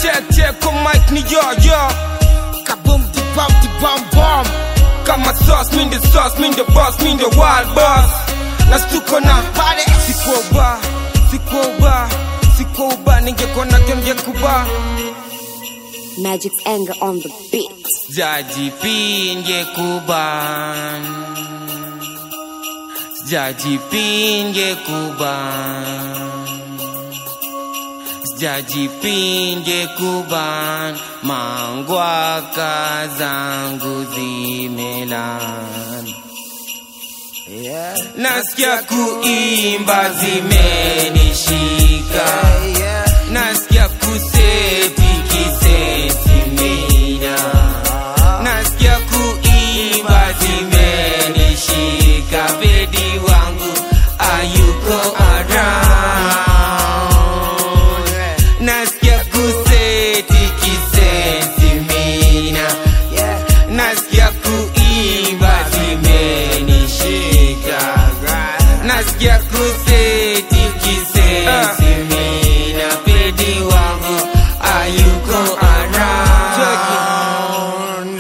check check kwa mic ni yo yo Kaboom di bam di bam bam. kama sauce mi the sauce mi the boss mi the wild boss na stuko na Pare. sikuwa uba sikuwa uba sikuwa uba ningekuwa na kyo ningekuba Magic's anger on the beat. Jaji pinge kuban Jaji pinge kuban Jaji pinge kuban Mangwaka zangu zimelan Yeah. Nasikia kuimba zimenishika Yeah. Nasikia kuseti kiseti mina Nasikia kuimba zimenishika Bedi wangu ayuko around Nasikia kuseti kiseti mina Yeah. Nasikia kuimba zimenishika Nasikia kuseti kisesi mina Pedi wangu ayuko around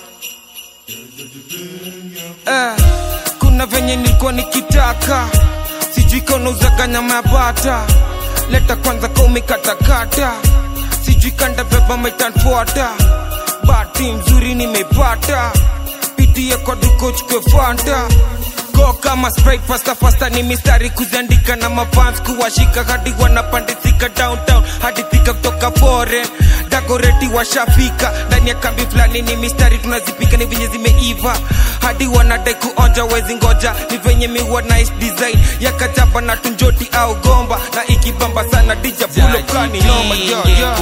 Eh, Kuna venye nilikuwa nikitaka Sijui kaunauzaga nyama ya bata Leta kwanza ka umekatakata Sijui kanda beba metanfuata Bahati mzuri nimepata Pitie kwa duko chukwe fanta Go kama sprite fasta fasta ni mistari kuziandika na mafans kuwashika hadi wanapandisika downtown hadi thika kutoka foreign dagoreti washafika ndani ya kambi fulani ni mistari tunazipika ni venye zimeiva hadi wanadai kuonja wezi ngoja ni venye miwa nice design ya kajaba na tunjoti au gomba na ikibamba sana dija pulo kani noma yo yo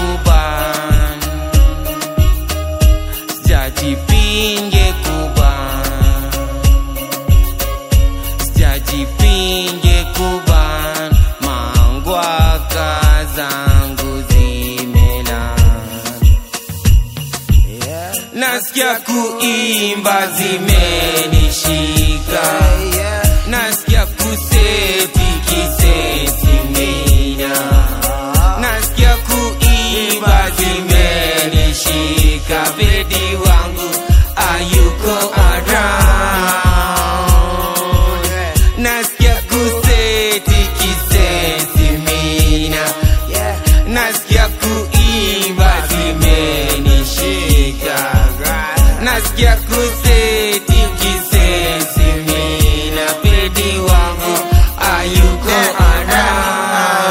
Sijajipinge kuban Sijajipinge kuban Mangwaka zangu zimelan Yeah. Nasikia kuimba zimenishika Yeah. Nasikia kuseti kiseti mina Nasikia kuimba zimenishika Bedi wangu ayuko around Nasikia kuseti kiseti mina Yeah. Nasikia kuimba zimenishika Nasikia kuseti kisesi mina Pedi wangu ayuko around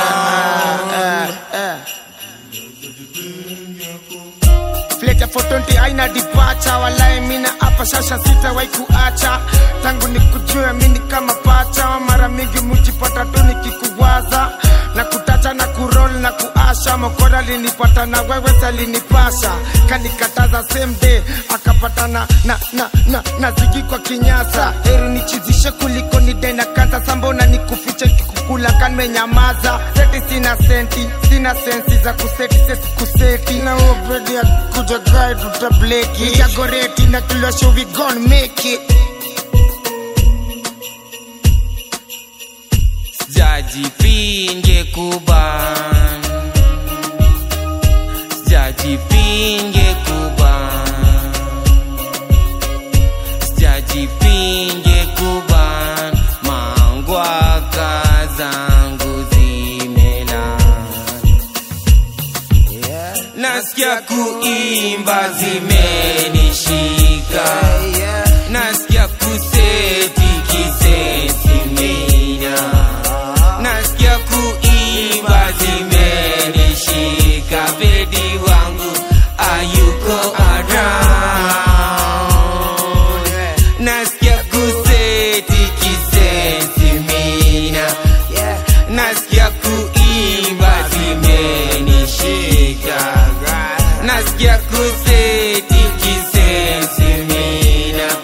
Fleta for 20 aina dipacha walai mina hapa sasa sitawahi kuacha tangu nikujue mini kama pacha mara mingi mujipata tu nikikuwaza na kutacha na kurol na kuasha mokora linipata na wewe salinipasha kanikataza same day akapata na na na na, na zigi kwa kinyasa heri nichizishe kuliko nidai na kansa sambona nikufiche kikukula kanmenyamaza seti sina senti sina sensi za kuseti sesi kuseti na ubedi ya kuja gai tutableki itagoreti na kilosho we gon make it Sijajipinge kuban Sijajipinge kuban Sijajipinge kuban Mangwaka zangu zimelan yeah. Nasikia kuimba zimenishika Yeah. Nasikia kuseti kiseti mina Nasikia kuimba zimenishika Bedi wangu ayuko around Nasikia kuseti kiseti mina Yeah. Nasikia kuimba zimenishika Nasikia kuseti kisesi mina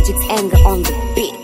Magic's anger on the beat.